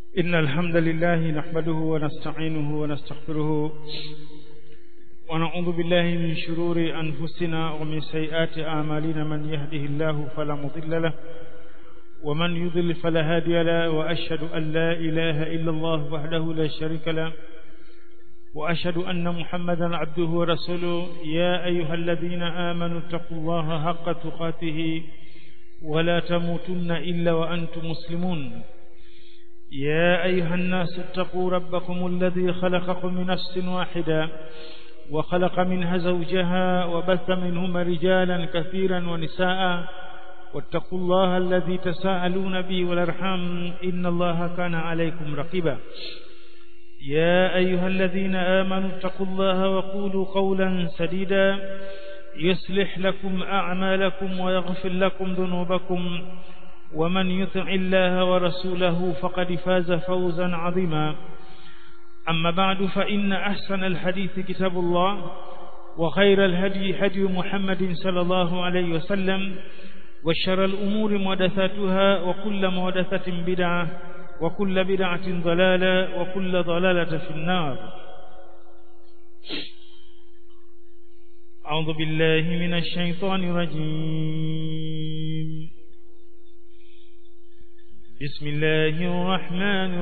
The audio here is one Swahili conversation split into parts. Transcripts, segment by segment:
إن الحمد لله نحمده ونستعينه ونستغفره ونعوذ بالله من شرور أنفسنا ومن سيئات أعمالنا من يهده الله فلا مضل له ومن يضل فلا هادي له وأشهد أن لا إله إلا الله وحده لا شريك له وأشهد أن محمدا عبده ورسوله يا أيها الذين آمنوا اتقوا الله حق تقاته ولا تموتن إلا وأنتم مسلمون يا أيها الناس اتقوا ربكم الذي خلقكم من نفس واحدة وخلق منها زوجها وبث منهما رجالا كثيرا ونساء واتقوا الله الذي تساءلون به والارحام إن الله كان عليكم رقيبا يا أيها الذين آمنوا اتقوا الله وقولوا قولا سديدا يصلح لكم أعمالكم ويغفر لكم ذنوبكم ومن يطع الله ورسوله فقد فاز فوزا عظيما أما بعد فإن أحسن الحديث كتاب الله وخير الهدي هدي محمد صلى الله عليه وسلم وشر الأمور محدثاتها وكل محدثة بدعة وكل بدعة ضلالة وكل ضلالة في النار أعوذ بالله من الشيطان الرجيم بسم الله الرحمن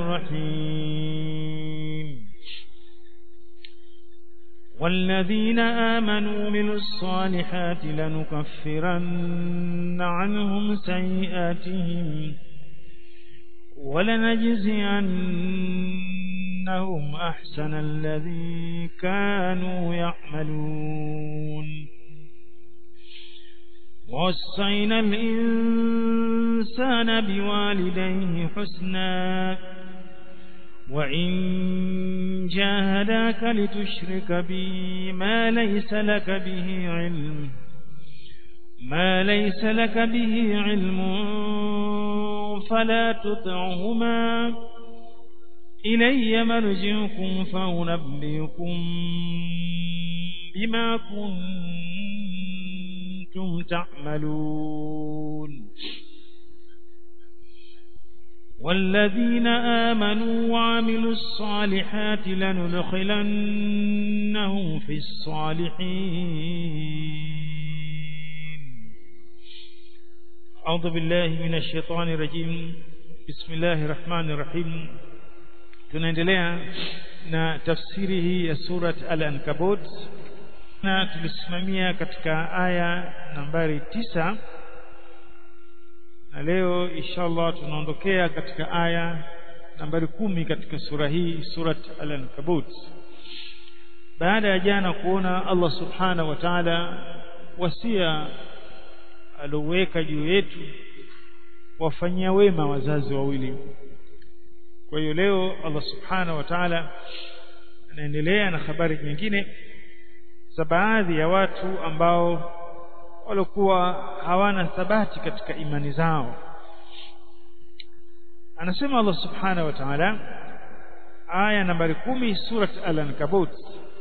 الرحيم والذين آمنوا من الصالحات لنكفرن عنهم سيئاتهم ولنجزينهم أحسن الذي كانوا يعملون ووصينا الإنسان بوالديه حسنا وإن جاهداك لتشرك بي ما ليس لك به علم ما ليس لك به علم فلا تطعهما إلي مرجعكم فأنبئكم بما كنتم تعملون والذين آمنوا وعملوا الصالحات لندخلنهم في الصالحين أعوذ بالله من الشيطان الرجيم بسم الله الرحمن الرحيم tunaendelea na tafsiri hii ya surat al-ankabut na tulisimamia katika aya nambari tisa na leo inshallah tunaondokea katika aya nambari kumi katika sura hii surat al-ankabut baada ya jana kuona Allah subhanahu wa ta'ala wasia alioweka juu yetu wafanyia wema wazazi wawili kwa hiyo leo Allah subhanahu wa ta'ala anaendelea na habari nyingine za baadhi ya watu ambao walikuwa hawana thabati katika imani zao anasema Allah subhanahu wa ta'ala aya nambari kumi surat al-ankabut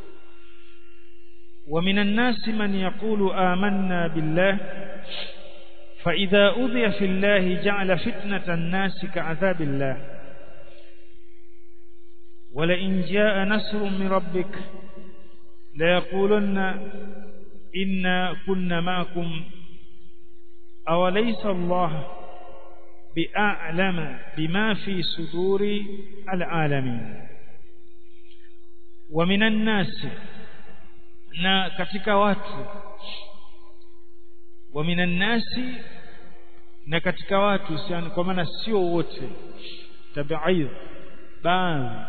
ومن الناس من يقول آمنا بالله فإذا أذي في الله جعل فتنة الناس كعذاب الله ولئن جاء نصر من ربك ليقولن إنا كنا معكم أوليس الله بأعلم بما في صدور العالمين ومن الناس na katika watu wa minan nasi na katika watu siani kwa maana sio wote tabi'id baadhi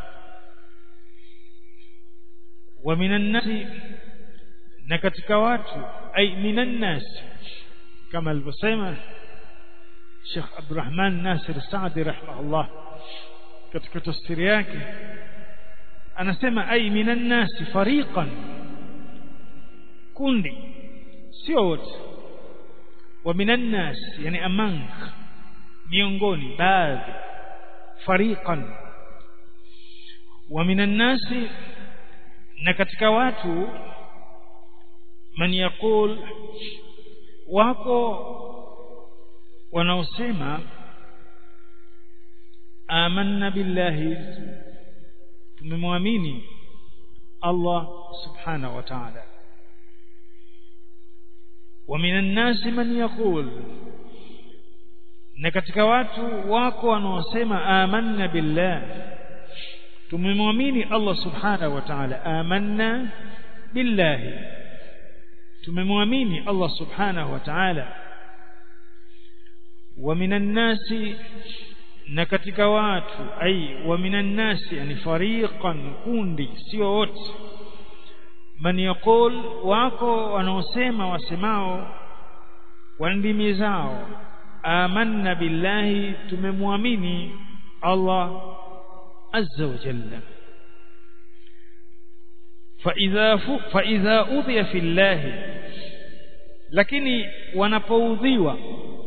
wa minan nasi na katika watu ay minan nasi kama alivyosema Sheikh Abdurrahman Nasir Saadi rahimahullah katika tafsiri yake anasema ay minan nasi fariqan kundi sio wote wa minan nas yani among miongoni baadhi fariqan wa minan nasi na katika watu man yaqul wako wanaosema amanna billahi tumemwamini Allah subhanahu wa ta'ala wa minan nasi man yaqul na katika watu wako wanaosema amanna billah tumemwamini Allah subhanahu wa ta'ala amanna billahi tumemwamini Allah subhanahu wa ta'ala wa minan nasi na katika watu ai wa minan nasi yani fariqan kundi sio wote man yaqul wako wanaosema wasemao kwa ndimi zao amanna billahi tumemwamini Allah azza wa jalla فإذا فإذا أوذي في الله lakini wanapoudhiwa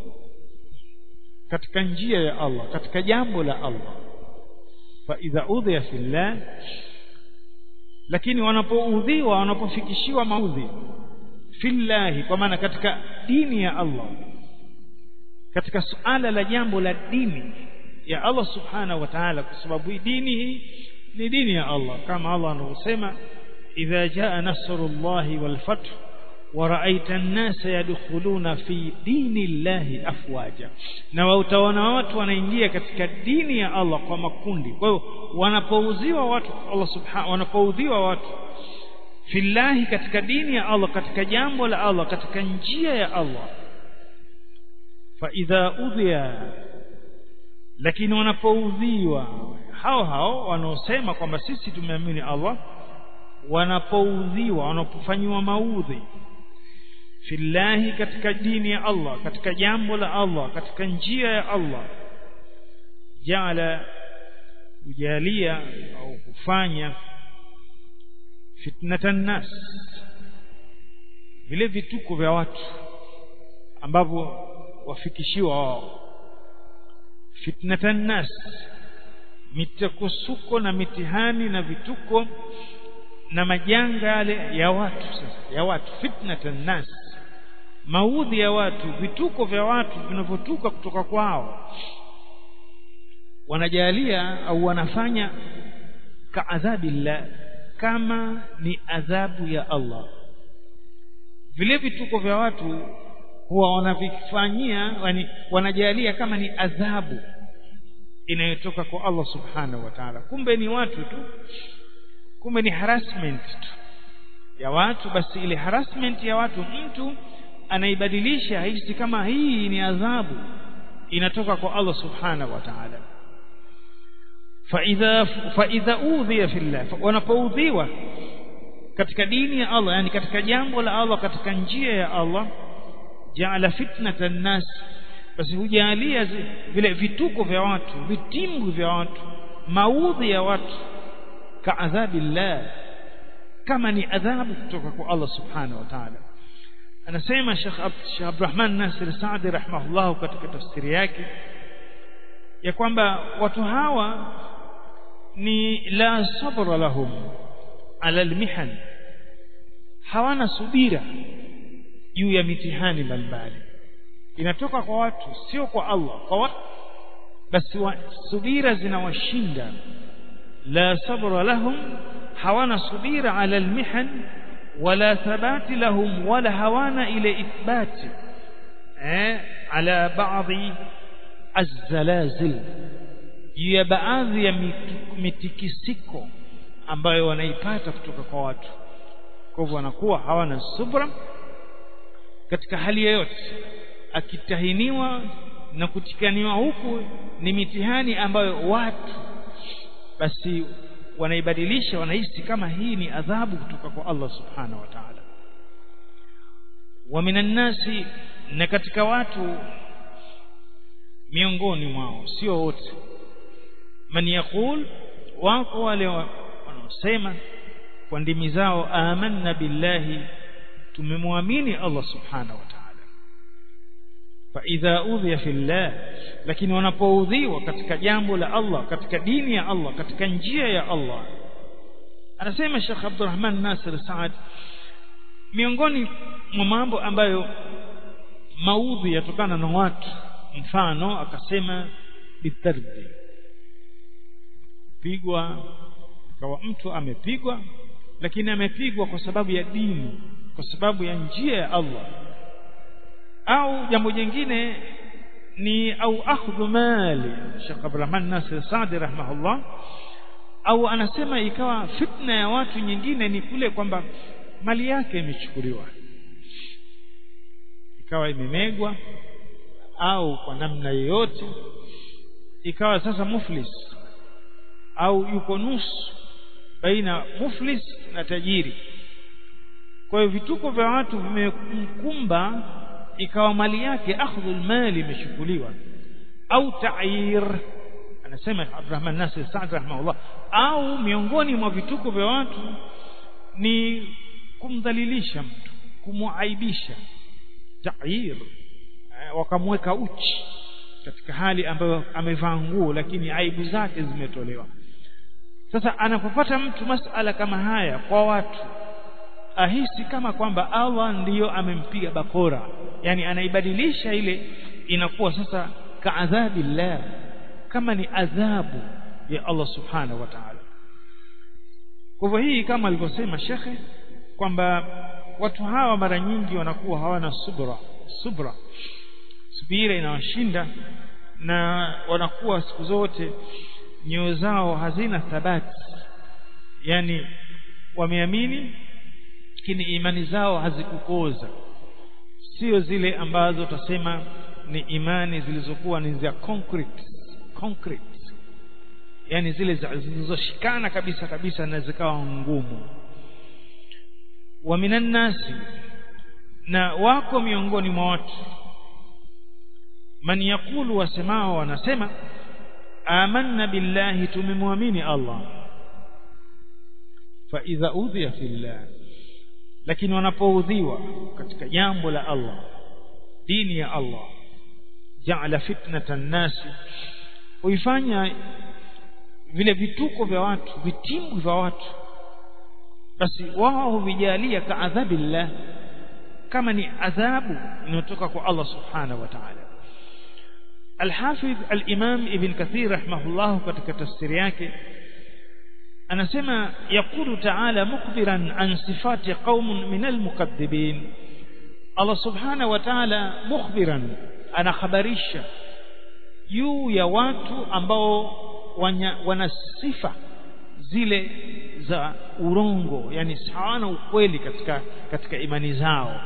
katika njia ya Allah katika jambo la Allah fa idha udhiya fillah lakini wanapoudhiwa wanapofikishiwa maudhi fillahi kwa maana katika dini ya Allah katika suala la jambo la dini ya Allah subhanahu wa ta'ala kwa sababu hii dini hii ni dini ya Allah kama Allah anavyosema idha jaa nasrullahi wal fath ورأيت الناس يدخلون في دين الله أفواجا na utaona watu wanaingia katika dini ya Allah kwa makundi kwa hiyo wanapouziwa watu Allah subhanahu wanapoudhiwa watu fillahi katika dini ya Allah katika jambo la Allah katika njia ya Allah fa idha udhiya lakini wanapoudhiwa hao hao wanaosema kwamba sisi tumeamini Allah wanapoudhiwa wanapofanyiwa maudhi fillahi katika dini ya Allah katika jambo la Allah katika njia ya Allah jaala kujalia au kufanya fitnatan nas vile vituko vya watu ambavyo wafikishiwa wao fitnatan nas mitakusuko na mitihani na vituko na majanga yale ya watu sasa ya watu fitnatan nas maudhi ya watu vituko vya watu vinavyotuka kutoka kwao wanajalia au wanafanya kaadhabillah kama ni adhabu ya Allah vile vituko vya watu huwa wanavifanyia yani wanajalia kama ni adhabu inayotoka kwa Allah subhanahu wa ta'ala kumbe ni watu tu kumbe ni harassment tu ya watu basi ile harassment ya watu mtu anaibadilisha hisi kama hii ni adhabu inatoka kwa Allah subhanahu wa ta'ala فإذا فإذا أوذي في الله wanapoudhiwa katika dini ya Allah yani katika jambo la Allah katika njia ya Allah jaala fitnatan nas basi hujalia vile vituko vya watu vitimbu vya watu maudhi ya watu kaadhabillah kama ni adhabu kutoka kwa Allah subhanahu wa ta'ala anasema Sheikh Sheikh Abdurrahman Nasir Saadi rahimahullah katika tafsiri yake ya kwamba watu hawa ni la sabra lahum ala almihan hawana subira juu ya mitihani mbalimbali inatoka kwa watu sio kwa Allah kwa watu basi wa, subira zinawashinda la sabra lahum hawana subira ala almihan wala thabati lahum wala hawana ile ithbati eh ala baadhi الزلازل ya baadhi ya mitikisiko ambayo wanaipata kutoka kwa watu kwa hivyo wanakuwa hawana subra katika hali yoyote akitahiniwa na kutikaniwa huku ni mitihani ambayo watu basi wanaibadilisha wanahisi kama hii ni adhabu kutoka kwa Allah subhanahu wa ta'ala wa minan nasi na katika watu miongoni mwao sio wote man yaqul wako wale wanaosema kwa ndimi zao amanna billahi tumemwamini Allah subhanahu wa ta'ala fa idha udhiya fillah lakini wanapoudhiwa katika jambo la Allah katika dini ya Allah katika njia ya Allah anasema Sheikh Abdurrahman Nasir Saad miongoni mwa mambo ambayo maudhi yatokana na watu mfano akasema bitarbi kupigwa ikawa mtu amepigwa lakini amepigwa kwa sababu ya dini kwa sababu ya njia ya Allah au jambo jingine ni au akhdhu mali Sheikh Abdurrahman Nasir Saadi rahimahullah au anasema ikawa fitna ya watu nyingine ni kule kwamba mali yake imechukuliwa ikawa imemegwa au kwa namna yoyote ikawa sasa muflis au yuko nusu baina muflis na tajiri kwa hiyo vituko vya watu vimemkumba ikawa mali yake akhdhul mali imechukuliwa au ta'ir anasema Abdurrahman Nasir Saad rahimahullah au miongoni mwa vituko vya watu ni kumdhalilisha mtu kumuaibisha ta'ir wakamweka uchi katika hali ambayo amevaa nguo lakini aibu zake zimetolewa sasa anapopata mtu masala kama haya kwa watu ahisi kama kwamba Allah ndiyo amempiga bakora yani anaibadilisha ile inakuwa sasa kaadhabillah kama ni adhabu ya Allah subhanahu wa ta'ala kwa hivyo hii kama alivyosema shekhe kwamba watu hawa mara nyingi wanakuwa hawana subra subra subira inawashinda na wanakuwa siku zote nyoyo zao hazina thabati yani wameamini lakini imani zao hazikukoza sio zile ambazo utasema ni imani zilizokuwa ni za concrete concrete yani zile zilizoshikana kabisa kabisa na zikawa ngumu wa minan nasi na wako miongoni mwa watu man yakulu wasemao wanasema amanna billahi tumemwamini Allah fa idha udhiya fillah lakini wanapoudhiwa katika jambo la Allah dini ya Allah ja'ala fitnatan nasi huifanya vile vituko vya watu vitimbu vya watu basi wao huvijalia kaadhabillah kama ni adhabu inayotoka kwa Allah subhanahu wa ta'ala الحافظ الإمام ابن كثير رحمه الله katika tafsiri yake anasema yaqulu ta'ala mukhbiran an sifati qaumun min almukaththibin Allah subhanahu wa ta'ala mukhbiran anakhabarisha juu ya watu ambao wana sifa zile za urongo yani hawana ukweli katika katika imani zao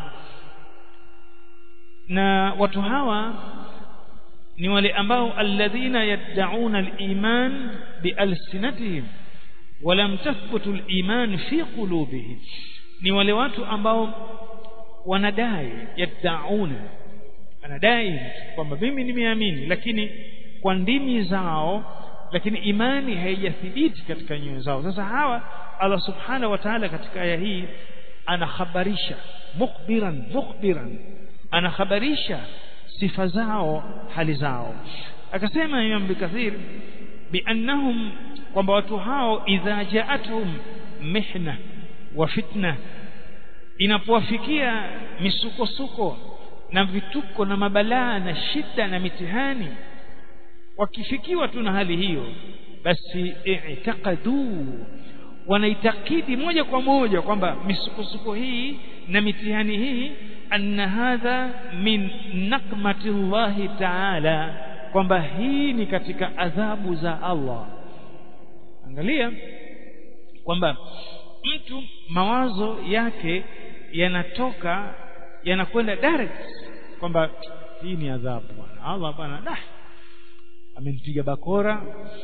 na watu hawa ni wale ambao alladhina yad'una al-iman bialsinatihim walam tathbutu al-iman fi qulubihim ni wale watu ambao wanadai yad'una anadai kwamba mimi nimeamini lakini kwa ndimi zao lakini imani haijathibiti katika nyoyo zao sasa hawa Allah subhanahu wa ta'ala katika aya hii anakhabarisha mukhbiran mukhbiran anakhabarisha sifa zao hali zao akasema Imam Bikathir biannahum kwamba watu hao idha ja'atuhum mihna wa fitna inapowafikia misukosuko na vituko na mabalaa na shida na mitihani wakifikiwa tu na hali hiyo basi i'taqadu wanaitakidi moja kwa moja kwamba misukosuko hii na mitihani hii anna hadha min nakmati llahi taala kwamba hii ni katika adhabu za Allah angalia kwamba mtu mawazo yake yanatoka yanakwenda direct kwamba hii ni adhabu bwana Allah bwana dah amempiga bakora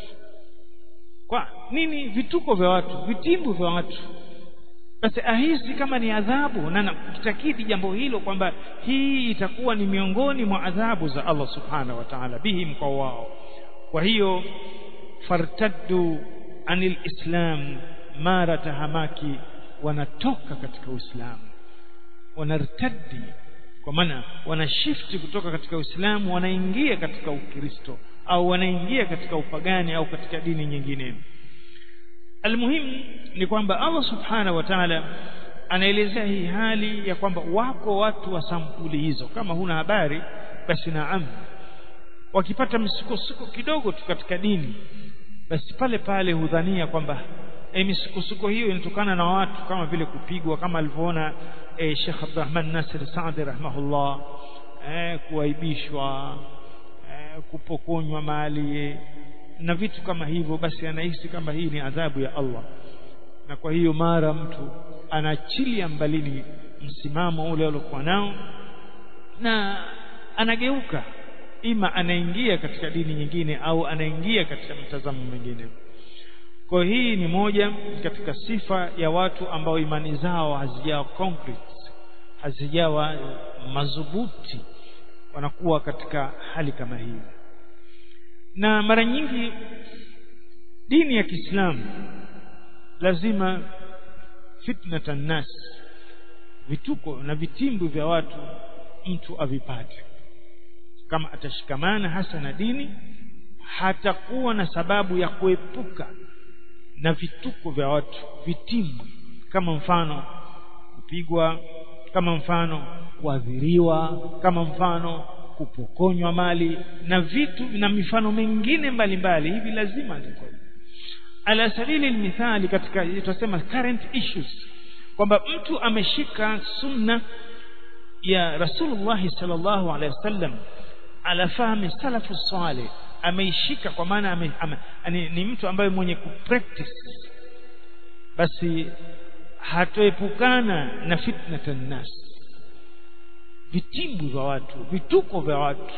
kwa nini vituko vya watu vitimbu vya watu basi ahisi kama ni adhabu na kitakidi jambo hilo kwamba hii itakuwa ni miongoni mwa adhabu za Allah subhanahu wa ta'ala bihim kwa wao kwa hiyo fartaddu anil islam mara tahamaki wanatoka katika uislamu wanartaddi kwa maana wanashifti kutoka katika uislamu wanaingia katika ukristo au wanaingia katika upagani au katika dini nyingine almuhimu ni kwamba Allah subhanahu wa ta'ala anaelezea hii hali ya kwamba wako watu wa sampuli hizo kama huna habari basi naam wakipata msukosuko kidogo tu katika dini basi pale pale hudhania kwamba e, misukosuko hiyo inatokana na watu kama vile kupigwa kama alivyoona e, Sheikh Abdurrahman Nasir Saadi rahimahullah e, kuaibishwa e, kupokonywa mali na vitu kama hivyo basi anahisi kama hii ni adhabu ya Allah na kwa hiyo mara mtu anaachilia mbalini msimamo ule aliokuwa nao na anageuka ima anaingia katika dini nyingine au anaingia katika mtazamo mwingine kwa hii ni moja katika sifa ya watu ambao imani zao hazijawa concrete hazijawa madhubuti wanakuwa katika hali kama hii na mara nyingi dini ya Kiislamu lazima fitnatan nas vituko na vitimbu vya watu mtu avipate kama atashikamana hasa na dini hatakuwa na sababu ya kuepuka na vituko vya watu vitimbu kama mfano kupigwa kama mfano kuadhiriwa kama mfano kupokonywa mali na vitu na mifano mingine mbalimbali hivi lazima ndiko ala sabili mithali katika tutasema current issues kwamba mtu ameshika sunna ya Rasulullah sallallahu alaihi wasallam ala fahmi salafu salih ameishika kwa maana ame, ame, ni, ni mtu ambaye mwenye kupractice basi hatoepukana na fitnatan nas vitimbu vya watu vituko vya watu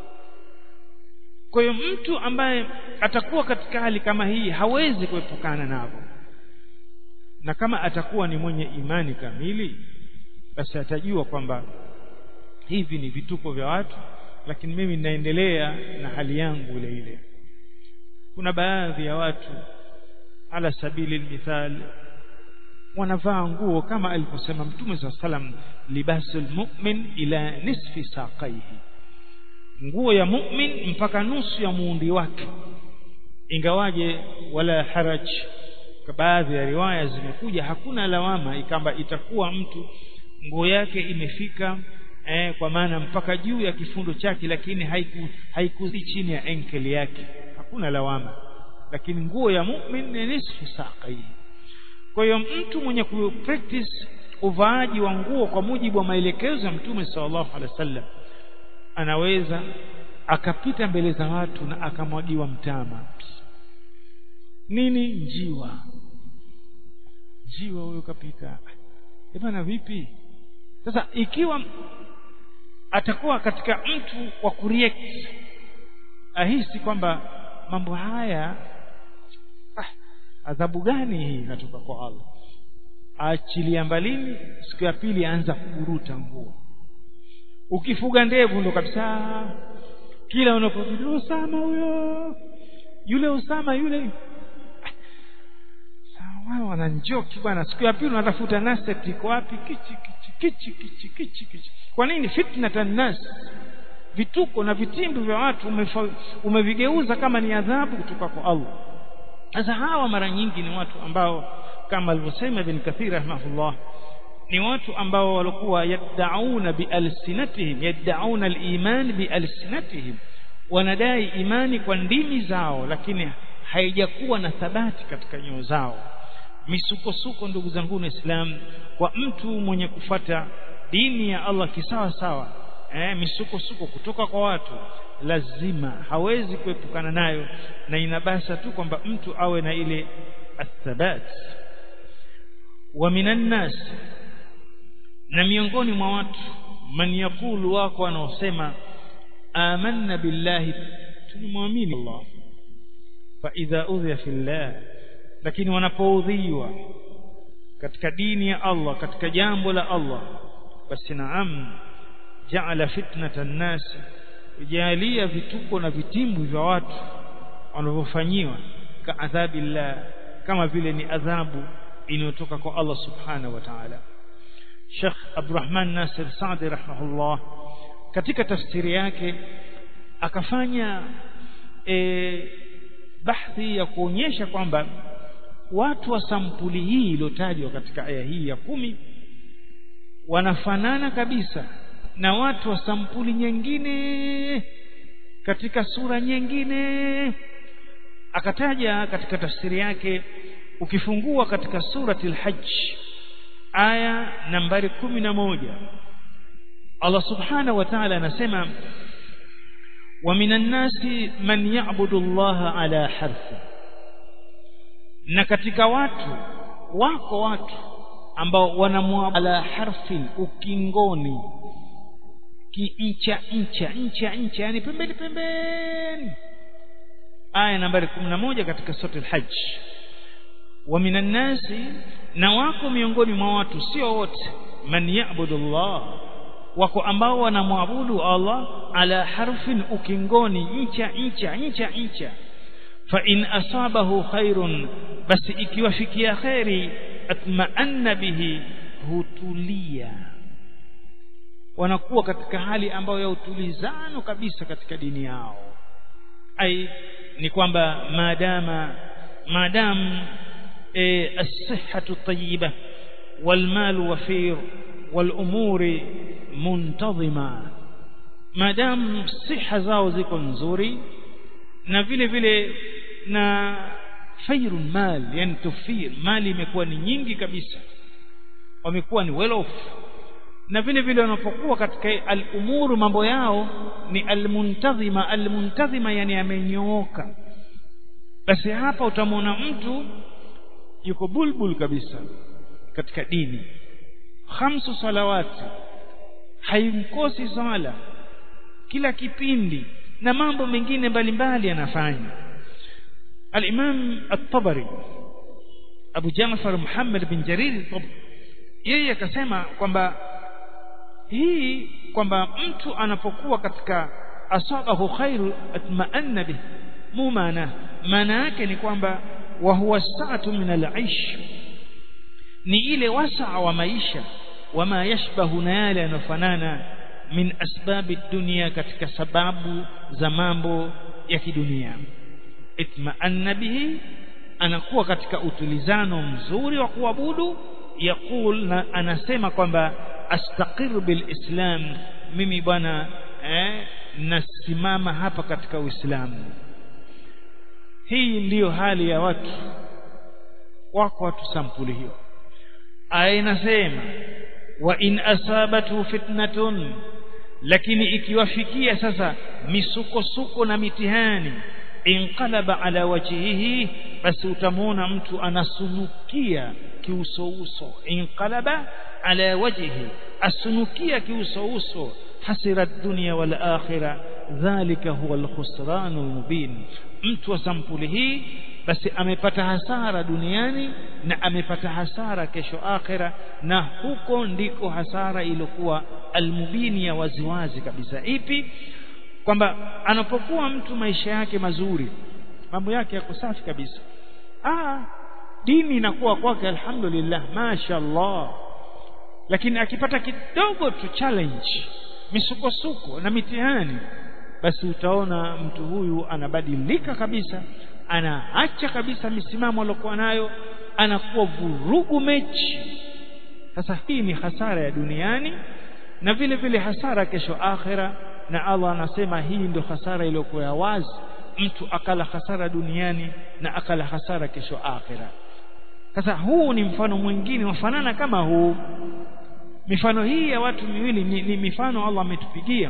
kwa hiyo mtu ambaye atakuwa katika hali kama hii hawezi kuepukana navyo na kama atakuwa ni mwenye imani kamili basi atajua kwamba hivi ni vituko vya watu lakini mimi ninaendelea na hali yangu ile ile kuna baadhi ya watu ala sabili mithal wanavaa nguo kama alivyosema mtume saa salam libasul mu'min ila nisfi saqaihi nguo ya mu'min mpaka nusu ya muundi wake ingawaje wala haraj kwa baadhi ya riwaya zimekuja hakuna lawama ikamba itakuwa mtu nguo yake imefika eh, kwa maana mpaka juu ya kifundo chake lakini haiku haikuzi chini ya enkeli yake hakuna lawama lakini nguo ya mu'min ni nisfu saqaihi kwa hiyo mtu mwenye ku practice uvaaji wa nguo kwa mujibu wa maelekezo ya mtume sallallahu alaihi wasallam anaweza akapita mbele za watu na akamwagiwa mtama nini njiwa njiwa huyo kapita e bana vipi sasa ikiwa atakuwa katika mtu wa kureact ahisi kwamba mambo haya ah, adhabu gani hii inatoka kwa Allah aachilia mbalini siku ya pili anza kuburuta nguo ukifuga ndevu ndo kabisa kila unapokuja Usama huyo yule Usama yule sawa wananjoki bwana siku ya pili unatafuta naset iko wapi kichi kichi kichi kichi kichi kichi kwa nini fitnatan nas vituko na vitimbi vya watu umevigeuza kama ni adhabu kutoka kwa Allah sasa hawa mara nyingi ni watu ambao kama alivyosema Ibn Kathir rahimahullah ni watu ambao walikuwa yad'auna bialsinatihim yad'auna aliman bialsinatihim wanadai imani kwa ndimi zao lakini haijakuwa na thabati katika nyoyo zao misukosuko ndugu zangu na Islam kwa mtu mwenye kufata dini ya Allah kisawa sawa eh, misukosuko kutoka kwa watu lazima hawezi kuepukana nayo na inabasa tu kwamba mtu awe na ile athabat wa minan nas na miongoni mwa watu man yakulu wako wanaosema amanna billahi tulimwamini Allah fa idha udhiya fillah lakini wanapoudhiwa katika dini ya Allah katika jambo la Allah basi naam jaala fitnatan nas jalia vituko na vitimbu vya watu wanavyofanyiwa kaadhabillah kama vile ni adhabu inayotoka kwa Allah subhanahu wa ta'ala Sheikh Abdurrahman Nasir Saadi rahimahullah katika tafsiri yake akafanya e, bahthi ya kuonyesha kwamba watu wa sampuli hii iliyotajwa katika aya hii ya kumi wanafanana kabisa na watu wa sampuli nyingine katika sura nyingine akataja katika tafsiri yake ukifungua katika surati al-hajj aya nambari kumi na moja Allah subhanahu wa ta'ala anasema wa minan nasi man ya'budu Allah ala harfi na katika watu wako watu ambao wanamwabudu ala harfin ukingoni kiincha ncha ncha ncha yani pembeni pembeni aya nambari 11 katika sura al-hajj wa minan nasi na wako miongoni mwa watu sio wote man ya'budu Allah wako ambao wanamwabudu Allah ala harfin ukingoni ncha ncha ncha ncha fa in asabahu khairun basi ikiwafikia khairi atma'anna bihi hutulia wanakuwa katika hali ambayo ya utulizano kabisa katika dini yao ai ni kwamba maadama maadam e, as-sihhatu tayyiba wal wafir wal umuri muntazima maadam siha zao ziko nzuri na vile vile na fairun mal yani tufir mali imekuwa ni nyingi kabisa wamekuwa ni well off na vile vile wanapokuwa katika al-umuru mambo yao ni al-muntazima al-muntazima yani amenyooka basi hapa utamwona mtu yuko bulbul kabisa katika dini khamsu salawati haimkosi sala kila kipindi na mambo mengine mbalimbali anafanya al-Imam at-Tabari Abu Ja'far Muhammad bin Jarir at-Tabari yeye akasema kwamba hii kwamba mtu anapokuwa katika asabahu khairu atma'anna bih mu maana maana yake ni kwamba wa huwa sa'atu min al-aish ni ile wasaa wa maisha wama yashbahu na yale yanofanana min asbabi dunia katika sababu za mambo ya kidunia itma'anna bihi anakuwa katika utulizano mzuri wa kuabudu yaqul na anasema kwamba astaqir bilislam mimi bwana eh, nasimama hapa katika uislamu hii ndiyo hali ya watu wako watu sampuli hiyo aya inasema wa in asabatu fitnatun lakini ikiwafikia sasa misukosuko na mitihani inqalaba ala wajhihi basi utamwona mtu anasunukia kiusouso inqalaba ala wajhihi asunukia kiusouso hasira dunya wal akhirah dhalika huwa alkhusran almubin mtu wa sampuli hii basi amepata hasara duniani na amepata hasara kesho akhira na huko ndiko hasara iliyokuwa almubini ya waziwazi kabisa ipi kwamba anapokuwa mtu maisha yake mazuri mambo yake yako safi kabisa ah dini inakuwa kwake alhamdulillah mashaallah lakini akipata kidogo tu challenge misukosuko na mitihani basi utaona mtu huyu anabadilika kabisa anaacha kabisa misimamo aliyokuwa nayo anakuwa vurugu mechi sasa hii ni hasara ya duniani na vile vile hasara kesho akhira na Allah anasema hii ndio hasara iliyokuwa ya wazi mtu akala hasara duniani na akala hasara kesho akhira sasa huu ni mfano mwingine wafanana kama huu mifano hii ya watu miwili ni, ni mifano Allah ametupigia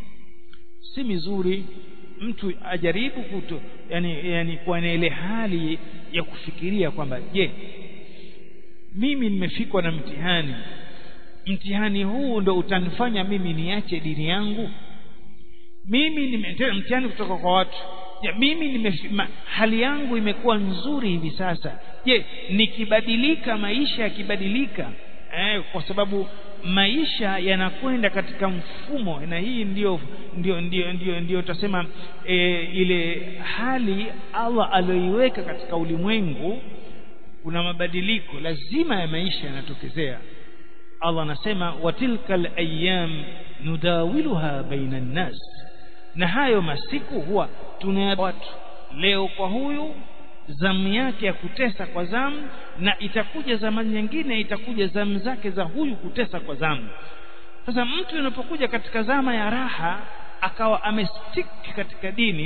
si mizuri mtu ajaribu kuto yani, yani kuwa na ile hali ya kufikiria kwamba je mimi nimefikwa na mtihani mtihani huu ndo utanifanya mimi niache dini yangu mimi nimetenda mtihani kutoka kwa watu ya, mimi nimefima, hali yangu imekuwa nzuri hivi sasa je nikibadilika maisha yakibadilika eh, kwa sababu maisha yanakwenda katika mfumo na hii ndio ndio ndio ndio ndio tutasema e, ile hali Allah aliyoiweka katika ulimwengu kuna mabadiliko lazima ya maisha yanatokezea Allah anasema watilkal ayyam nudawiluha baina nas na hayo masiku huwa tuna watu leo kwa huyu zamu yake ya kutesa kwa zamu na itakuja zamani nyingine itakuja zamu zake za huyu kutesa kwa zamu sasa mtu unapokuja katika zama ya raha akawa amestick katika dini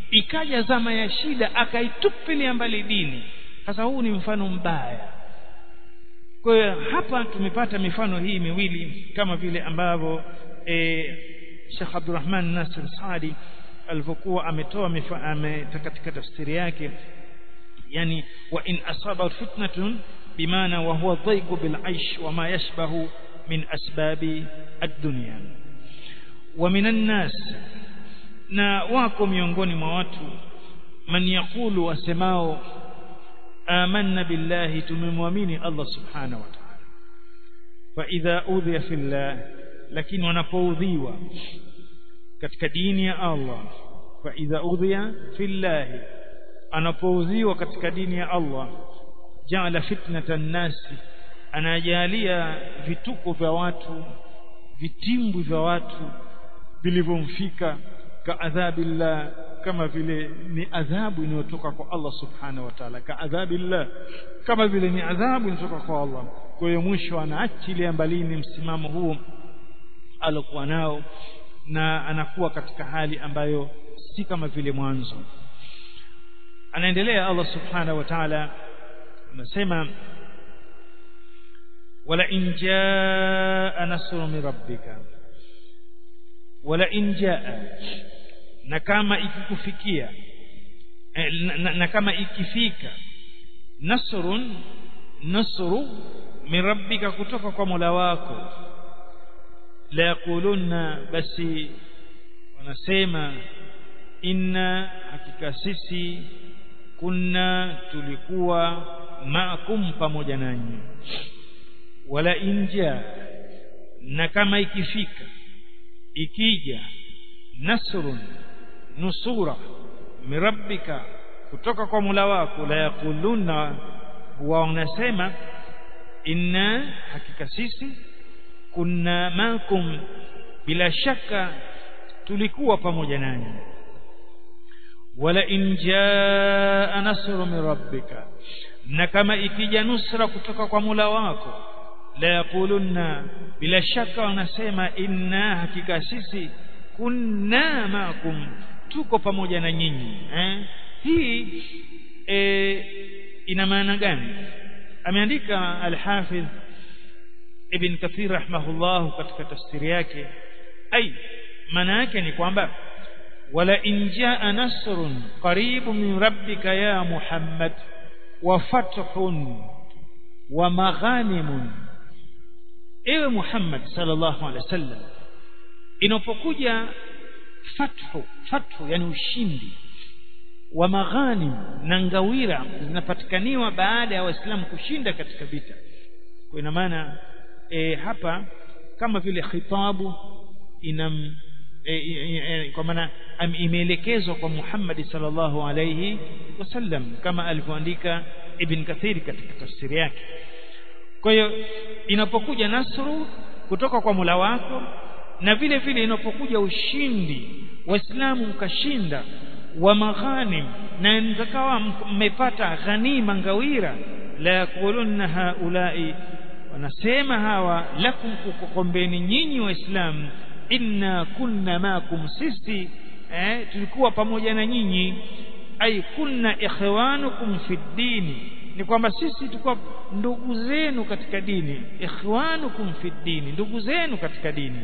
ikaja zama ya shida akaitupilia mbali dini sasa huu ni mfano mbaya kwa hiyo hapa tumepata mifano hii miwili kama vile ambavyo e, Sheikh Abdurrahman Nasir Saadi alivyokuwa ametoa katika tafsiri yake yani wa in asaba fitnatun bimaana wa huwa dhaiqu bil aish wa ma yashbahu min asbabi ad-dunya wa minan nas na wako miongoni mwa watu man yaqulu wasemao amanna billahi tumemwamini Allah subhanahu wa ta'ala fa idha udhiya fillah lakini wanapoudhiwa katika dini ya Allah fa idha udhiya fillah anapoudhiwa katika dini ya Allah jaala fitnatan nasi anajalia vituko vya watu vitimbwi vya watu vilivyomfika kaadhabillah kama vile ni adhabu inayotoka kwa Allah subhanahu wa ta'ala kaadhabillah kama vile ni adhabu inatoka kwa Allah kwa hiyo mwisho anaachilia mbalini msimamo huu alokuwa nao na anakuwa katika hali ambayo si kama vile mwanzo anaendelea Allah subhanahu wa ta'ala anasema wala in jaa nasrun min rabbika wala in jaa na kama ikikufikia na, na, na kama ikifika nasrun nasru min rabbika kutoka kwa Mola wako la yaqulunna basi wanasema inna hakika sisi kunna tulikuwa maakum pamoja nanyi wala inja na kama ikifika ikija nasrun nusura mirabbika kutoka kwa Mola wako la yakuluna huwa wanasema inna hakika sisi kunna makum bila shaka tulikuwa pamoja nanyi wala in jaa nasru min rabbika na kama ikija nusra kutoka kwa Mola wako la yakulunna bila shaka wanasema inna hakika sisi kunna makum tuko pamoja na nyinyi eh? hii e, ina maana gani ameandika al-Hafidh Ibn Kathir rahimahullah katika tafsiri yake ai maana yake ni kwamba wala in jaa nasrun qaribu min rabbika ya Muhammad wa fathun wa maghanimun ewe Muhammad sallallahu alaihi wasallam inapokuja fathu fathu yani ushindi wa maghanim na ngawira zinapatikaniwa baada ya waislamu kushinda katika vita kwa ina maana e, hapa kama vile khitabu inam e, e, kwa maana imeelekezwa kwa Muhammad sallallahu alayhi wasallam kama alivyoandika Ibn Kathir katika tafsiri yake kwa hiyo inapokuja nasru kutoka kwa Mola wako na vile vile inapokuja ushindi waislamu mkashinda wa maghanim na mtakawa mmepata ghanima ngawira la yakulunna haulai wanasema hawa lakum kukombeni nyinyi waislamu inna kunna makum sisi eh, tulikuwa pamoja na nyinyi ay kunna ikhwanukum fi dini ni kwamba sisi tulikuwa ndugu zenu katika dini ikhwanukum fi dini ndugu zenu katika dini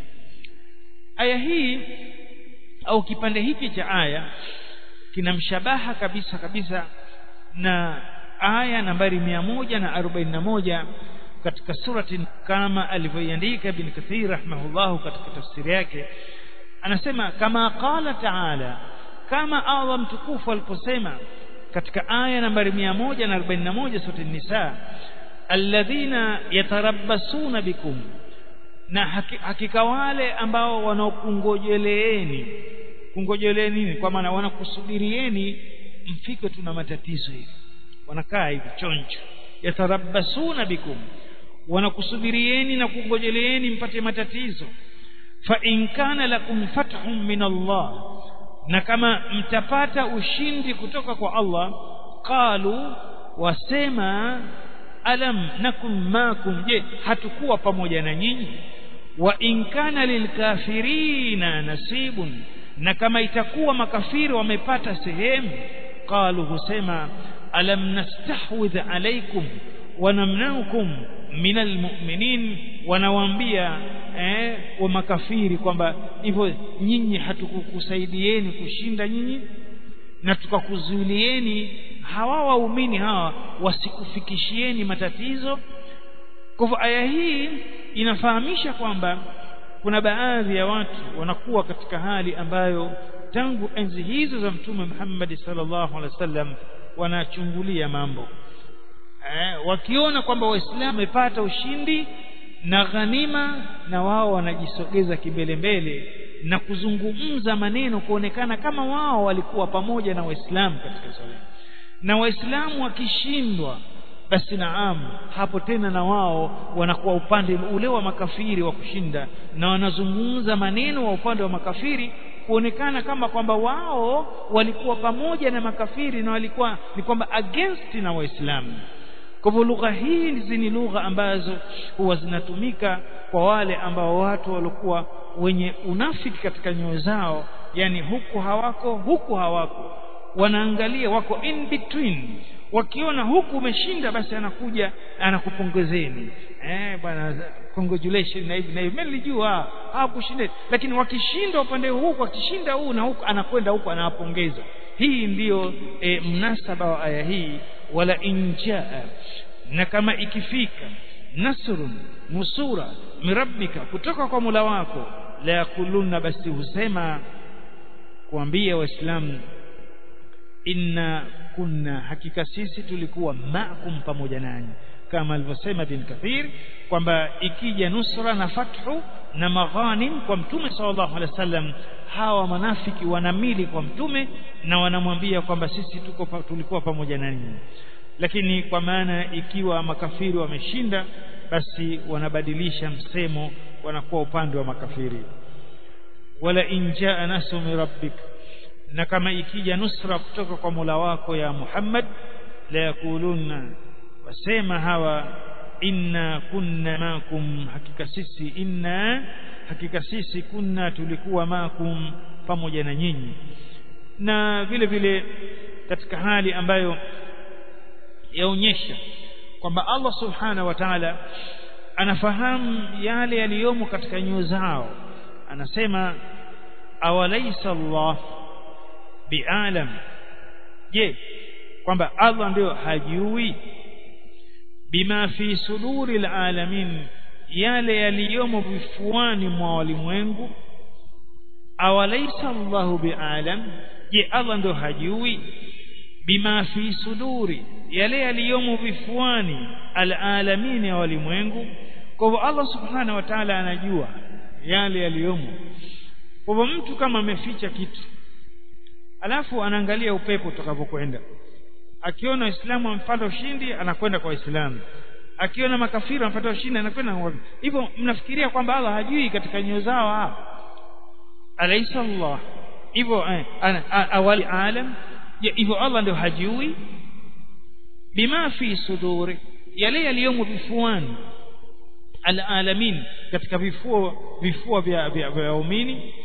aya hii au kipande hiki cha aya kinamshabaha kabisa kabisa na aya nambari mia moja na arobaini na moja katika surati kama alivyoiandika Ibn Kathir rahimahullahu katika tafsiri yake anasema kama qala taala kama Allah mtukufu aliposema katika aya nambari 141 sura Nisa alladhina yatarabbasuna bikum na hakika wale ambao wanaokungojeleeni kungojeleeni nini kwa maana wanakusubirieni mfike tuna matatizo hivi wanakaa hivi chonjo yatarabbasuna bikum wanakusubirieni na kungojeleeni mpate matatizo fa in kana lakum fathun min Allah na kama mtapata ushindi kutoka kwa Allah qalu wasema alam nakum makum je hatukuwa pamoja na nyinyi wa in kana lilkafirina nasibun na kama itakuwa makafiri wamepata sehemu qalu husema alam nastahwidh alaikum wanamnaukum minal mu'minin wanawaambia eh, wa makafiri kwamba hivyo nyinyi hatukukusaidieni kushinda nyinyi na tukakuzuilieni hawa waumini hawa wasikufikishieni matatizo kwa hivyo aya hii inafahamisha kwamba kuna baadhi ya watu wanakuwa katika hali ambayo tangu enzi hizo za mtume Muhammad sallallahu alaihi wasallam wanachungulia mambo eh, wakiona kwamba waislamu wamepata ushindi na ghanima na wao wanajisogeza kimbele mbele na kuzungumza maneno kuonekana kama wao walikuwa pamoja na waislamu katika swala na waislamu wakishindwa basi naam hapo tena na wao wanakuwa upande ule wa makafiri wa kushinda na wanazungumza maneno wa upande wa makafiri kuonekana kama kwamba wao walikuwa pamoja na makafiri na walikuwa ni kwamba against na waislamu kwa hivyo lugha hizi ni lugha ambazo huwa zinatumika kwa wale ambao watu walikuwa wenye unafiki katika nyoyo zao yani huku hawako huku hawako wanaangalia wako in between wakiona huku umeshinda basi anakuja anakupongezeni eh bwana congratulations na hivi na hivi mimi nilijua hawakushinda lakini wakishinda upande huu wakishinda huu na huku anakwenda huku anawapongeza hii ndiyo e, mnasaba wa aya hii wala injaa na kama ikifika nasrun nusura mirabbika kutoka kwa mula wako la yakuluna basi husema kuambia waislamu inna kunna hakika sisi tulikuwa maakum pamoja nanyi kama alivyosema bin kathir kwamba ikija nusra na fathu na maghanim kwa mtume sallallahu alaihi wasallam hawa manafiki wanamili kwa mtume na wanamwambia kwamba sisi tuko tulikuwa pamoja na ninyi lakini kwa maana ikiwa makafiri wameshinda basi wanabadilisha msemo wanakuwa upande wa makafiri wala injaa nasu min rabbik na kama ikija nusra kutoka kwa Mola wako ya Muhammad la yakuluna wasema hawa inna kunna makum hakika sisi inna hakika sisi kunna tulikuwa makum pamoja na nyinyi na vile vile katika hali ambayo yaonyesha kwamba Allah subhanahu wa ta'ala anafahamu yale yaliyomo katika nyoyo zao anasema awalaysa Allah bialam je kwamba Allah ndio hajui bima fi suduri alalamin yale yaliyomo vifuani mwa walimwengu awalaysa Allahu bialam je Allah ndio hajui bima fi suduri yale yaliyomo vifuani alalamin ya walimwengu kwa hivyo Allah subhanahu wa ta'ala anajua yale yaliyomo kwa hivyo mtu kama ameficha kitu alafu anaangalia upepo utakavyokwenda akiona waislamu wamepata ushindi anakwenda kwa waislamu akiona makafiri wamepata ushindi anakwenda hivyo mnafikiria kwamba Allah hajui katika nyoyo zao alaysa Allah hivyo eh, awali alam hivyo Allah ndio hajui bima fi suduri yale yaliyomo vifuani alalamin katika vifua vifua vya vya waumini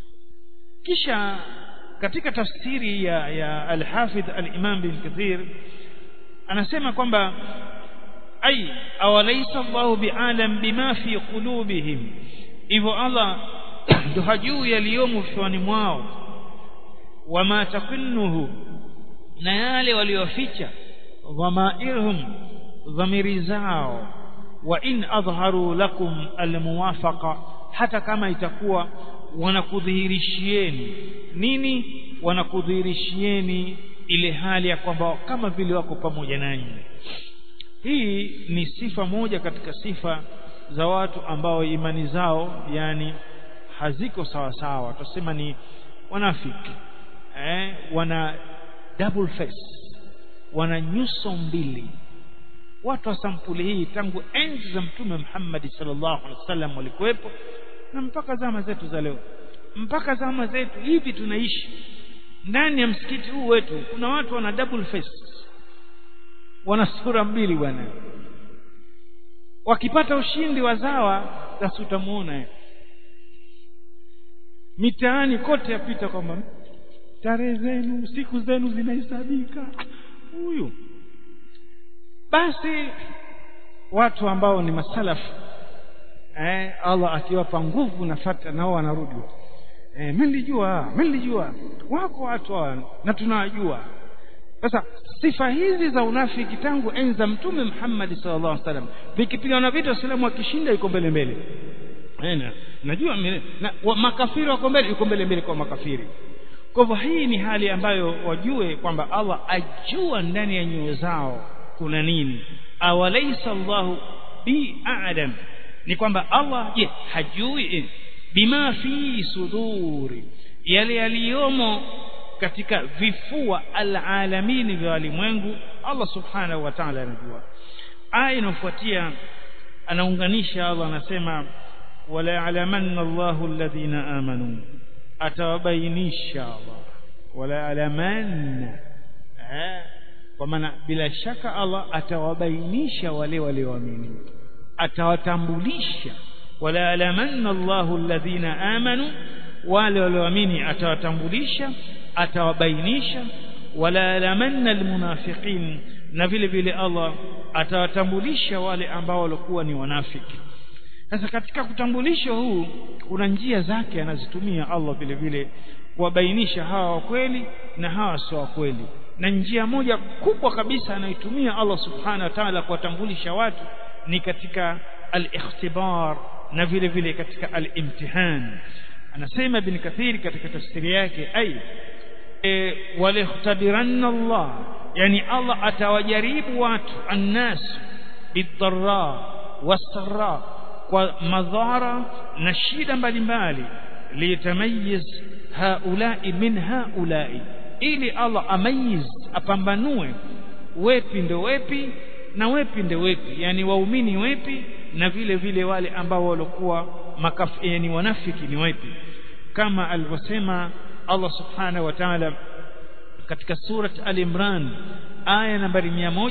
kisha katika tafsiri ya, ya al-Hafidh al-Imam bin Kathir anasema kwamba ay awalaysa Allahu bi'alam bima fi qulubihim hivyo Allah ndo hajui yaliyomo vifuani mwao wama takunnuhu na yale walioficha dhamairhum dhamiri zao wa in adharu lakum almuwafaqa hata kama itakuwa wanakudhihirishieni nini wanakudhihirishieni ile hali ya kwamba kama vile wako pamoja nanyi hii ni sifa moja katika sifa za watu ambao imani zao yani haziko sawa sawa tusema ni wanafiki eh, wana double face wana nyuso mbili watu wa sampuli hii tangu enzi za mtume Muhammad sallallahu alaihi wasallam walikuwepo na mpaka zama zetu za leo mpaka zama zetu hivi tunaishi ndani ya msikiti huu wetu kuna watu wana double face wana sura mbili bwana wakipata ushindi wazawa basi utamuona mitaani kote yapita kwamba tarehe zenu siku zenu zinahesabika huyu basi watu ambao ni masalafu eh, Allah akiwapa nguvu na fata nao wanarudi eh, mimi nilijua mimi nilijua wako watu hawa na tunawajua sasa sifa hizi za unafiki tangu enzi za mtume Muhammad sallallahu alaihi wasallam vikipigana vita Waislamu wakishinda yuko mbele mbele Ena, najua mire, na, wa, makafiri wako mbele yuko mbele mbele kwa makafiri kwa hivyo hii ni hali ambayo wajue kwamba Allah ajua ndani ya nyoyo zao kuna nini awalaysa Allahu bi a'lam ni kwamba Allah je hajui bima fi suduri yale yaliyomo katika vifua alalamini vya walimwengu Allah subhanahu wa ta'ala anajua aya inayofuatia anaunganisha Allah anasema wala ya'lamanna Allahu alladhina amanu atawabainisha Allah wala ya'lamanna kwa maana bila shaka Allah atawabainisha wale walioamini atawatambulisha wala ya'lamanna Allahu alladhina amanu wale walioamini atawatambulisha atawabainisha wala ya'lamanna almunafiqin na vile vile Allah atawatambulisha wale ambao walikuwa ni wanafiki sasa katika kutambulisho huu kuna njia zake anazitumia Allah vile vile kuwabainisha hawa wa kweli na hawa sio wa kweli na njia moja kubwa kabisa anayotumia Allah subhanahu wa ta'ala kuwatambulisha watu ni katika al-ikhtibar na vile vile katika al-imtihan anasema ibn kathir katika tafsiri yake ay e, walikhtabiranna Allah yani Allah atawajaribu watu annas bidharra wasarra kwa madhara na shida mbalimbali liyatamayiz haulai min haulai ili Allah amayiz apambanue wepi ndo wepi na wepi ndo wepi yani waumini wepi na vile vile wale ambao walikuwa makafi yani wanafiki ni wepi kama alivyosema Allah subhanahu wa ta'ala katika surat al-Imran aya nambari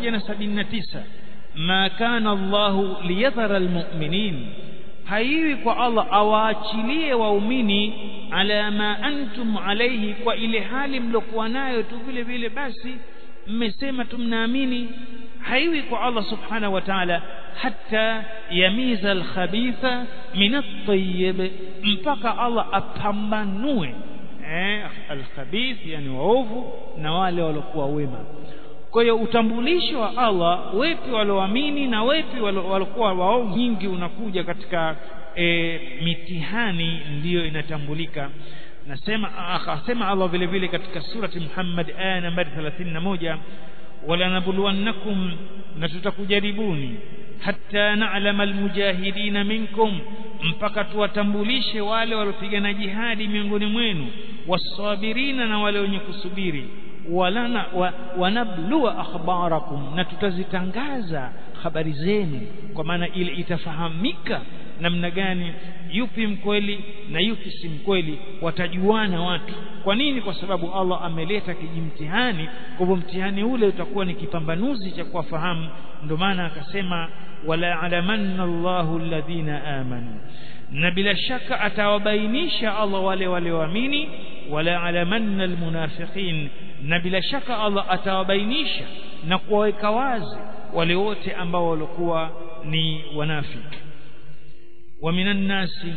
179 ma kana Allahu liyadhara almu'minin haiwi kwa Allah awaachilie waumini ala ma antum alayhi kwa ile hali mlokuwa nayo tu vile vile basi mmesema tumnaamini haiwi kwa Allah subhanahu wa ta'ala hatta yamiza alkhabitha min at-tayyib mpaka Allah apambanue eh alkhabith yani waovu na wale waliokuwa wema kwa hiyo utambulisho wa Allah wepi walioamini na wepi waliokuwa waovu nyingi unakuja katika e, mitihani ndiyo inatambulika nasema akasema Allah vile vile katika surati Muhammad aya nambari 31 wala nabluwannakum na tutakujaribuni hatta na'lama almujahidina minkum mpaka tuwatambulishe wale waliopigana jihadi miongoni mwenu wasabirina na wale wenye kusubiri walana wa, wanablua akhbarakum na tutazitangaza habari zenu kwa maana ile itafahamika namna gani yupi mkweli na yupi si mkweli watajuana watu kwa nini kwa sababu Allah ameleta kijimtihani kwa hivyo mtihani ule utakuwa ni kipambanuzi cha kuwafahamu ndio maana akasema wala alamanna Allahu alladhina amanu na bila shaka atawabainisha Allah wale walioamini wala alamanna almunafiqin na bila shaka Allah atawabainisha na kuwaweka wazi wale wote ambao walikuwa ni wanafiki wa minan nasi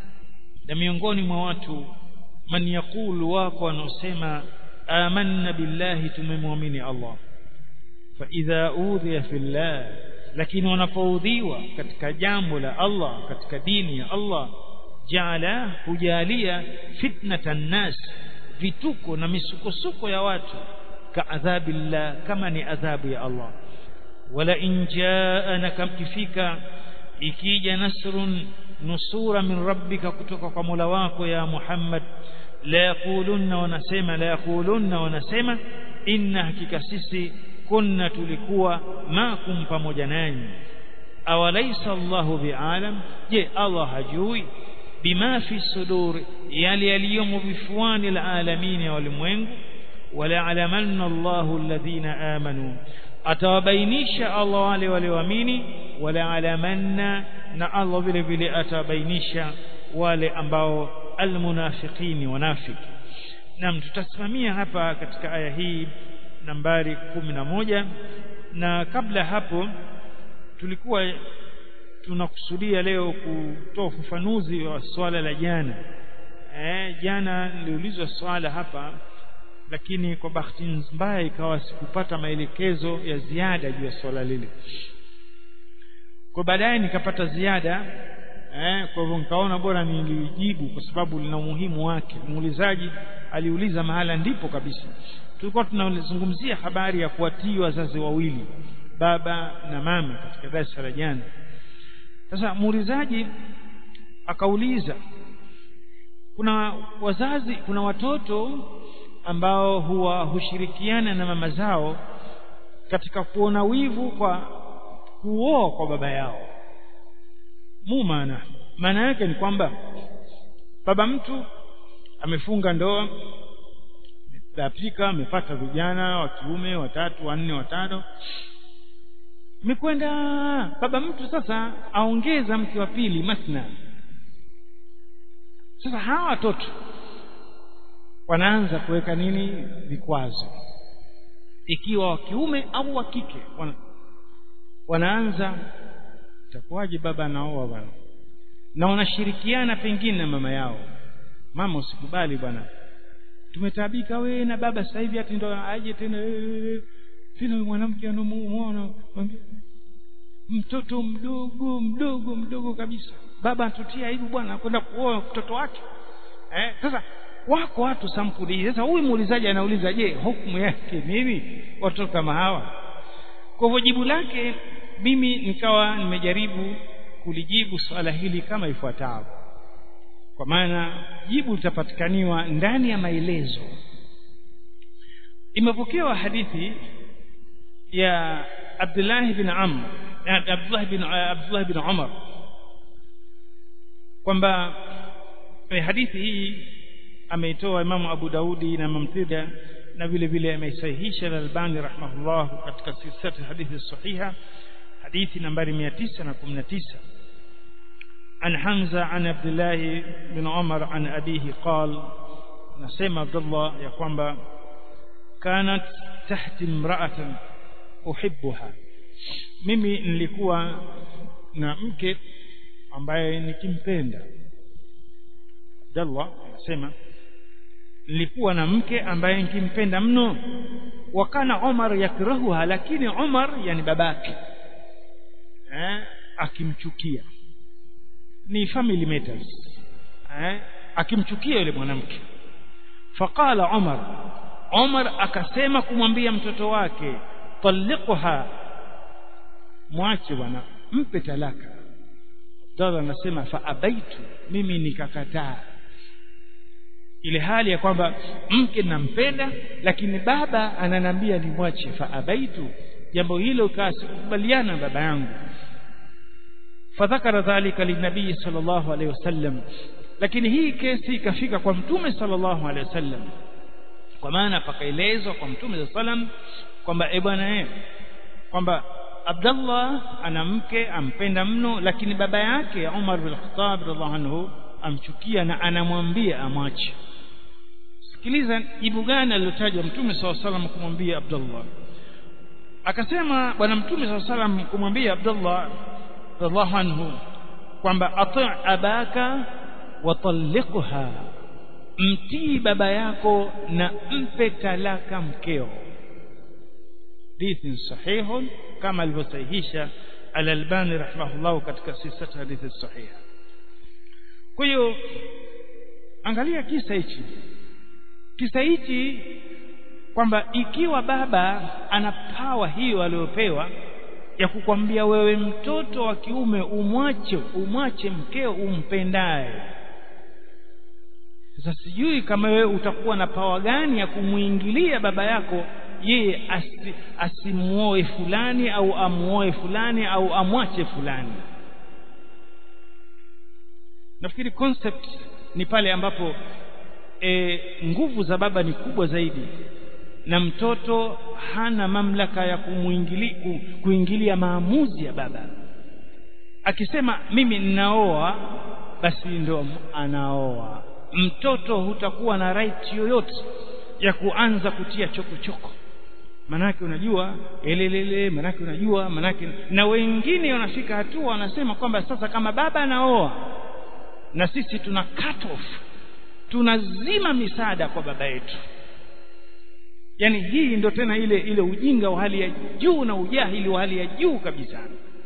na miongoni mwa watu man yaqulu wako wanaosema amanna billahi tumemwamini Allah fa idha udhiya fillah lakini wanapoudhiwa katika jambo la Allah katika dini ya Allah jaala hujalia fitnatan nas vituko na misukosuko ya watu kaadhabillah kama ni adhabu ya Allah wala in jaana kamkifika ikija nasrun nusura min rabbika kutoka kwa Mola wako ya Muhammad la yaqulunna wanasema la yaqulunna wanasema inna hakika sisi kunna tulikuwa makum pamoja nanyi awalaysa Allahu bi'alam je Allah hajui bima fi sudur yale yaliyomo vifuani alalamin ya walimwengu wala alamanna Allahu alladhina amanu atawabainisha Allah wale walioamini wala alamanna na Allah vile vile atawabainisha wale ambao almunafiqini wanafiki nam tutasimamia hapa katika aya hii nambari kumi na moja na kabla hapo tulikuwa tunakusudia leo kutoa ufafanuzi wa swala la jana eh, jana niliulizwa swala hapa lakini kwa bahati mbaya ikawa sikupata maelekezo ya ziada juu ya swala lile kwa baadaye nikapata ziada eh, kwa hivyo nikaona bora nilijibu kwa sababu lina umuhimu wake muulizaji aliuliza mahala ndipo kabisa tulikuwa tunazungumzia habari ya kuwatii wazazi wawili baba na mama katika darasa la jana sasa muulizaji akauliza kuna wazazi kuna watoto ambao huwa hushirikiana na mama zao katika kuona wivu kwa kuoa kwa baba yao mu maana maana yake ni kwamba baba mtu amefunga ndoa amepika amepata vijana wa kiume watatu wanne watano imekwenda baba mtu sasa aongeza mke wa pili masna sasa hawa watoto wanaanza kuweka nini vikwazo ikiwa wa kiume au wa kike wana, wanaanza itakuwaje baba anaoa bwana na wanashirikiana pengine na mama yao mama usikubali bwana tumetaabika we na baba sasa hivi ati ndo aje tena tena mwanamke anamuona mtoto mdogo mdogo mdogo kabisa baba atutia hivi bwana kwenda kuoa mtoto wake eh sasa wako watu sampuli hii sasa huyu muulizaji anauliza je hukumu yake nini watoto kama hawa kwa hivyo jibu lake mimi nikawa nimejaribu kulijibu swala hili kama ifuatavyo kwa maana jibu litapatikaniwa ndani ya maelezo imepokewa hadithi ya Abdullah bin Amr Abdullah bin Abdullah bin Umar kwamba hadithi hii ameitoa Imamu Abu Daudi na Imam Tirmidhi na vile vile ameisahihisha Al-Albani rahimahullah katika silsilati hadithi sahiha hadithi nambari 919 عن حمزة عن عبد الله بن عمر عن أبيه قال نسمع عبد الله يقول كانت تحت امرأة أحبها mimi nilikuwa na mke ambaye nikimpenda Abdallah anasema nilikuwa na mke ambaye nikimpenda mno wakana Umar yakrahuha lakini Umar yani babake eh akimchukia ni family matters eh akimchukia yule mwanamke faqala Umar Umar akasema kumwambia mtoto wake talliqha mwache bwana mpe talaka Abdallah anasema fa abaitu mimi nikakataa ile hali ya kwamba mke nampenda lakini baba ananambia nimwache fa abaitu jambo hilo kasikubaliana baba yangu fadhakara dhalika linabii sallallahu alaihi wasallam lakini hii kesi ikafika kwa mtume sallallahu alaihi wasallam kwa maana pakaelezwa kwa mtume sallam kwamba e bwana eh kwamba Abdullah ana mke ampenda mno lakini baba yake Umar bin Khattab radhiallahu anhu amchukia na anamwambia amwache sikiliza jibu gani alilotaja mtume sallallahu alaihi wasallam kumwambia Abdullah akasema bwana mtume sallallahu alaihi wasallam kumwambia Abdullah radhiallahu anhu kwamba ati abaka watalliqha mtii baba yako na mpe talaka mkeo hadithi sahihun kama alivyosahihisha al-Albani rahimahullah katika sisata hadithi sahiha kwa hiyo angalia kisa hichi kisa hichi kwamba ikiwa baba ana pawa hiyo aliyopewa ya kukwambia wewe mtoto wa kiume umwache umwache mkeo umpendaye sasa sijui kama wewe utakuwa na pawa gani ya kumuingilia baba yako yeye asi, asimuoe fulani au amuoe fulani au amwache fulani nafikiri concept ni pale ambapo e, nguvu za baba ni kubwa zaidi na mtoto hana mamlaka ya kumuingili, ku, kuingilia maamuzi ya baba akisema mimi ninaoa basi ndo anaoa mtoto hutakuwa na right yoyote ya kuanza kutia chokochoko manake unajua elelele manake unajua manake na wengine wanafika hatua wanasema kwamba sasa kama baba anaoa na sisi tuna cut off tunazima misaada kwa baba yetu yani hii ndo tena ile ile ujinga wa hali ya juu na ujahili wa hali ya juu kabisa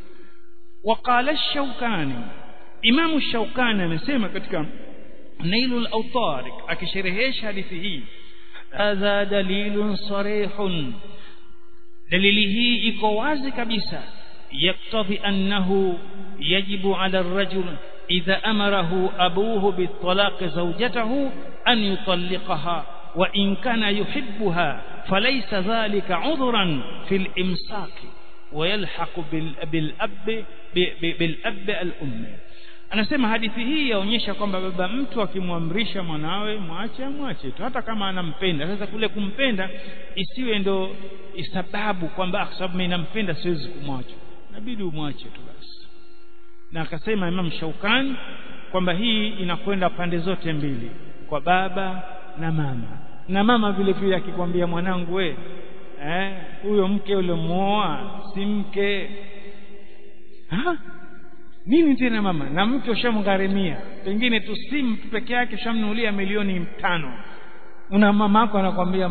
waqala shaukani imamu shaukani amesema katika nailul awtar akisherehesha hadithi hii hadha dalilun sarihun dalili hii iko wazi kabisa yaktadhi annahu yajibu ala ar-rajul idha amarahu abuhu bitalaq zawjatahu an yutalliqaha wa in kana yuhibbuha falaysa dhalika udhran fil imsak ويلحق بالاب بالاب الام anasema hadithi hii yaonyesha kwamba baba mtu akimwamrisha mwanawe mwache amwache tu hata kama anampenda sasa kule kumpenda isiwe ndo sababu kwamba kwa sababu mimi nampenda siwezi kumwacha inabidi umwache tu basi na akasema Imam Shaukani kwamba hii inakwenda pande zote mbili kwa baba na mama na mama vile vile akikwambia mwanangu we eh huyo mke uliomuoa si mke ha nini tena mama na mke ushamgharimia pengine tu simu peke yake ushamnunulia milioni tano una mama yako anakwambia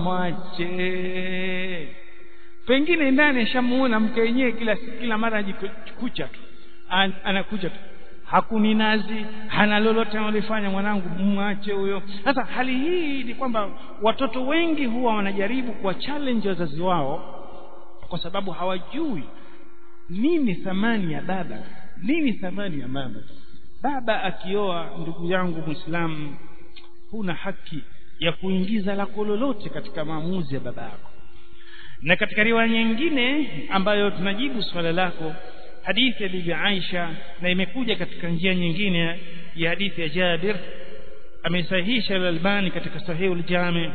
mwache pengine ndani ashamuona mke wenyewe kila kila mara ajikucha tu An, anakuja tu hakuni nazi hana lolote analifanya mwanangu mwache huyo sasa hali hii ni kwamba watoto wengi huwa wanajaribu kuwa challenge wazazi wao kwa sababu hawajui nini thamani ya baba nini thamani ya mama baba akioa ndugu yangu muislamu huna haki ya kuingiza lako lolote katika maamuzi ya baba yako na katika riwaya nyingine ambayo tunajibu swala lako hadithi ya bibi Aisha na imekuja katika njia nyingine ya hadithi ya Jabir amesahihisha al-Albani katika sahih al-Jami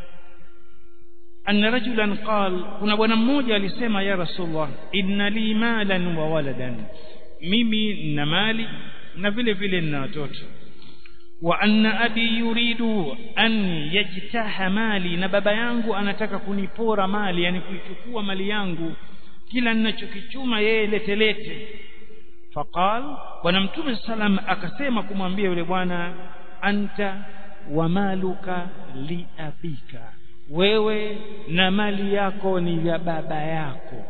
anna rajulan qal kuna bwana mmoja alisema ya rasulullah inna li malan wa waladan mimi nina mali na vile vile nina watoto wa anna abi yuridu an yajtaha mali na baba yangu anataka kunipora mali yani kuichukua mali yangu kila ninachokichuma yeye letelete faqal bwana mtume salam akasema kumwambia yule bwana anta wa maluka li abika wewe na mali yako ni ya baba yako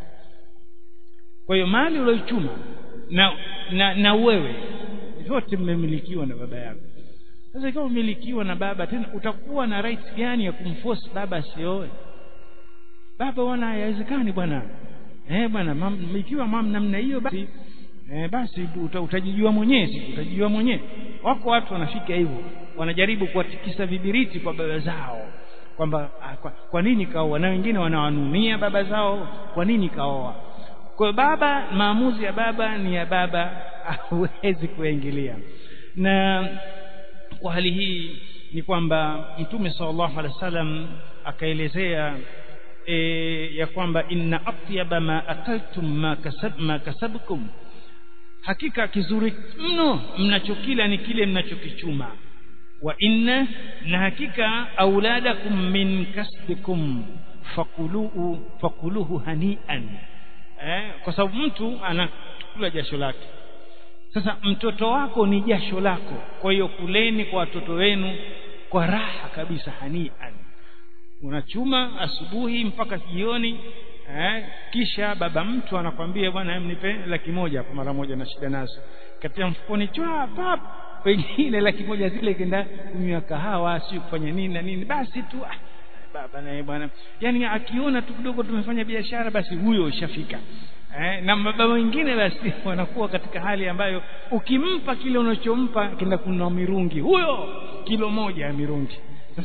kwa hiyo mali ulioichuma na, na na wewe zote mmemilikiwa na baba yako sasa ikiwa umilikiwa na baba tena utakuwa na right gani ya kumforce baba asioe baba wana haiwezekani bwana eh bwana mam, ikiwa mam namna hiyo basi eh, basi uta, utajijua mwenyewe utajijua mwenyewe wako watu wanafika hivyo wanajaribu kuwatikisa vibiriti kwa baba zao kwamba kwa, kwa nini kaoa na wengine wanawanunia baba zao kwa nini kaoa kwa baba maamuzi ya baba ni ya baba hawezi kuingilia na kwa hali hii ni kwamba mtume sallallahu alaihi wasallam akaelezea e, ya kwamba inna atyaba ma akaltum ma kasab ma kasabkum hakika kizuri mno mnachokila ni kile mnachokichuma wa inna na hakika auladakum min kasbikum fakuluhu fakuluhu hanian eh, kwa sababu mtu anakula jasho lake sasa mtoto wako ni jasho lako kwa hiyo kuleni kwa watoto wenu kwa raha kabisa hanian unachuma asubuhi mpaka jioni eh, kisha baba mtu anakwambia bwana mnipe laki moja hapo mara moja na shida nazo katika mfukoni chwa pap pengine laki moja zile kenda kunywa kahawa si kufanya nini na nini basi tu ah, baba naye bwana yani akiona tu kidogo tumefanya biashara basi huyo ushafika eh, na baba wengine basi wanakuwa katika hali ambayo ukimpa kile unachompa kenda kununua mirungi huyo kilo moja ya mirungi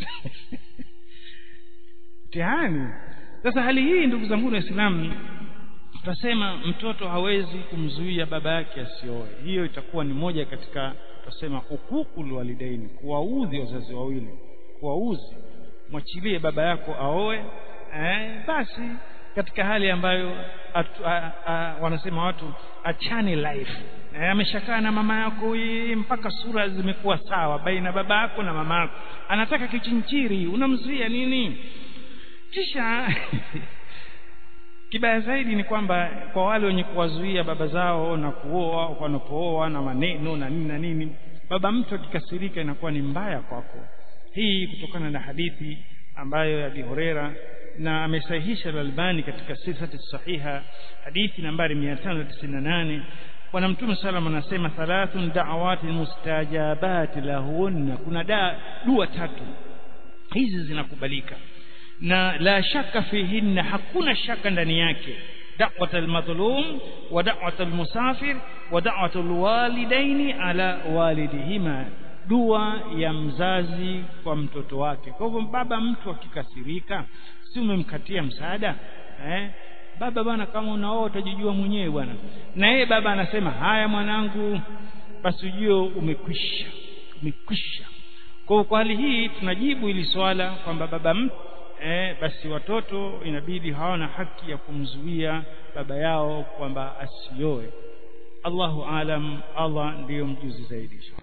mtihani sasa hali hii ndugu zangu waislamu tutasema mtoto hawezi kumzuia baba yake asioe hiyo itakuwa ni moja katika tutasema hukukul walidaini kuwaudhi wazazi wawili kuwaudhi mwachilie baba yako aoe eh, basi katika hali ambayo atu, a, a, wanasema watu achane life e, ameshakaa na mama yako hii mpaka sura zimekuwa sawa baina baba yako na mama yako anataka kichinchiri unamzuia nini kisha kibaya zaidi ni kwamba kwa wale wenye kuwazuia baba zao na kuoa wanapooa na maneno na nini na nini baba mtu akikasirika inakuwa ni mbaya kwako hii kutokana na hadithi ambayo ya Abi Huraira na amesahihisha Al-Albani katika silsilati sahiha hadithi nambari 598 bwana mtume sallam anasema thalathun da'awati mustajabat lahunna kuna da, dua tatu hizi zinakubalika na la shaka fihinna hakuna shaka ndani yake da'wat al-madhlum wa da'wat al-musafir wa da'wat al-walidaini ala walidihima dua ya mzazi kwa mtoto wake kwa hivyo baba mtu akikasirika si umemkatia msaada eh baba bwana kama unaoa utajijua mwenyewe bwana na yeye baba anasema haya mwanangu basi ujue umekwisha umekwisha kwa kwa hali hii tunajibu ili swala kwamba baba mtu eh, basi watoto inabidi hawana haki ya kumzuia baba yao kwamba asioe Allahu alam Allah ndiyo mjuzi zaidi